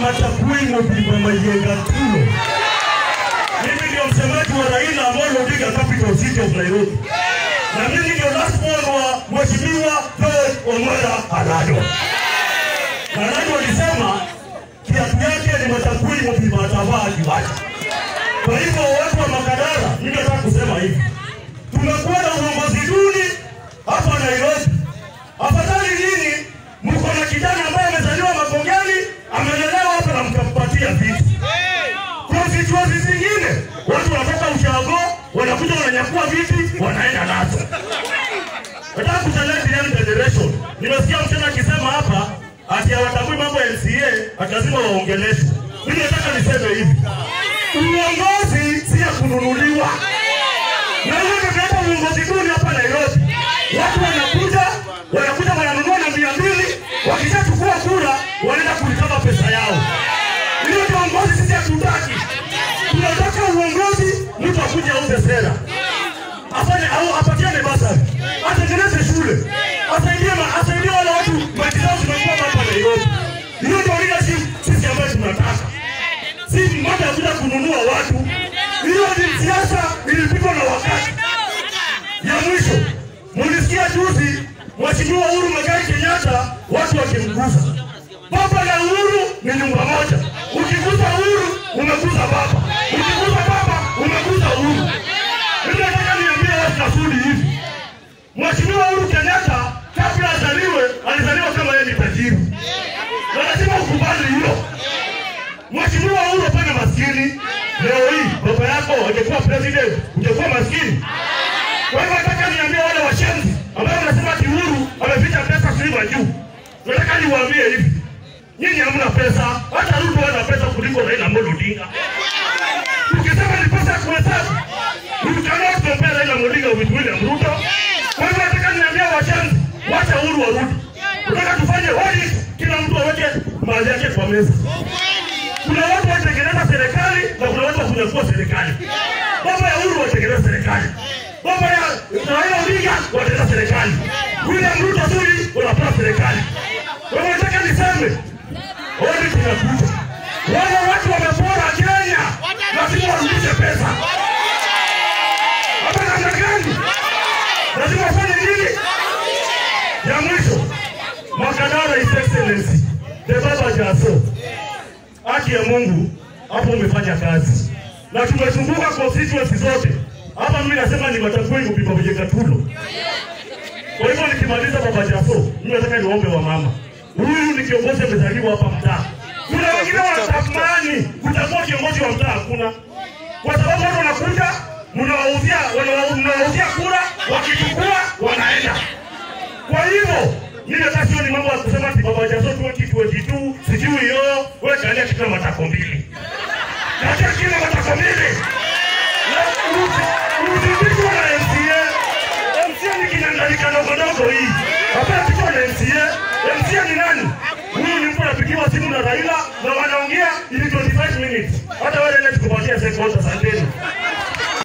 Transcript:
matakwimo vimamayenga tulo. Mimi ndio msemaji wa Raila Amolo Odinga Capital City of Nairobi, na mimi ndio last born wa Mheshimiwa George Omola Alado. Alado alisema kiatu yake ni matakwimo vimatavaa kiwanja. Kwa hivyo watu wa Makadara, mimi nataka kusema hivi, tumekuwa na uongozi duni hapa Nairobi. Afadhali nini mko na kijana ambaye amezaliwa Makongeni, amelelewa hapa na mkampatia vitu. Constituency zingine watu wanatoka ushago, wanakuja wananyakua viti, wanaenda nazo. Nataka kuchallenge young generation. Nimesikia mtena akisema hapa ati hawatambui mambo ya MCA, ati lazima waongeleshwe. Mimi nataka niseme hivi, uongozi si ya kununuliwa. Na hiyo ndio tunaleta uongozi duni hapa Nairobi. Watu wanakuja wanakuja wananunua na mia mbili, wakishachukua kura wanaenda kulikama pesa yao. Hiyo ndio uongozi sisi hatutaki. Tunataka uongozi, mtu akuje auze sera, afanye au apatiane basari, atengeneze shule, asaidie ma- asaidie wale watu maji zao zimekuwa hapa Nairobi. Hiyo ndio leadership sisi ambayo tunataka si mmoja kuja kununua watu. Hiyo ni siasa ilipigwa na wakati. Ya mwisho, mulisikia juzi Mheshimiwa Uhuru Muigai Kenyatta watu wakimguza baba na Uhuru ni nyumba moja. Ukiguza Uhuru umeguza baba, ukiguza baba umeguza Uhuru. Mimi nataka niambie watu nasudi hivi, Mheshimiwa Uhuru Kenyatta kabla azaliwe alizaliwa kama yeye ni tajiri, na lazima ukubali hilo. Mheshimiwa Uhuru hapana maskini. Leo hii baba yako angekuwa president, ungekuwa maskini. Kwa hivyo nataka niambie wale washenzi ambao wanasema ati Uhuru ameficha pesa kuliko juu. Nataka niwaambie hivi. Nyinyi hamna pesa, hata Ruto ana pesa kuliko Raila Amolo Odinga. Ukisema ni pesa ya kuhesabu, you cannot compare Raila Odinga with William Ruto. Kwa hivyo nataka niambie washenzi, wacha Uhuru warudi. Nataka tufanye audit, kila mtu aweke mali yake kwa meza. Kuna watu watengeneza serikali na kuna watu wakunyakua serikali. Baba ya Uhuru watengeneza serikali, baba ya Raila Odinga watengeneza serikali, William Ruto Sudi wanapewa serikali. Kwa hivyo nataka niseme audit inakuja. Wale watu wamepora Kenya, lazima warudishe pesa. Hapa namna gani? Lazima wafanye nini? Ya mwisho, Makadara His Excellency, the Baba Jaso, haki ya Mungu, hapo umefanya kazi na tumezunguka constituency zote. Hapa mimi nasema ni Matakwini kupima kwenye Katulo. Kwa hivyo nikimaliza Baba Jaso, mimi nataka niwaombe wa mama, huyu ni kiongozi amezaliwa hapa mtaa. Kuna wengine wanatamani kutakuwa kiongozi wa mtaa, hakuna kwa sababu watu wanakuja mnawauzia wanawa- mnawauzia kura, wakichukua wanaenda. Kwa hivyo mimi nataka sio ni mambo ya kusema ati baba jaso 2022 sijui hiyo wewe kalia kila matako mbili. Kalia kila matako mbili. Na usi- Usipigwe na MCA. MCA ni kinyangalika ndogo ndogo hii. Hapana pigwa na MCA. MCA ni nani? Huyu ni mtu anapigiwa simu na Raila na wanaongea ili 25 minutes. Hata wewe nenda tukupatia seconds asanteni.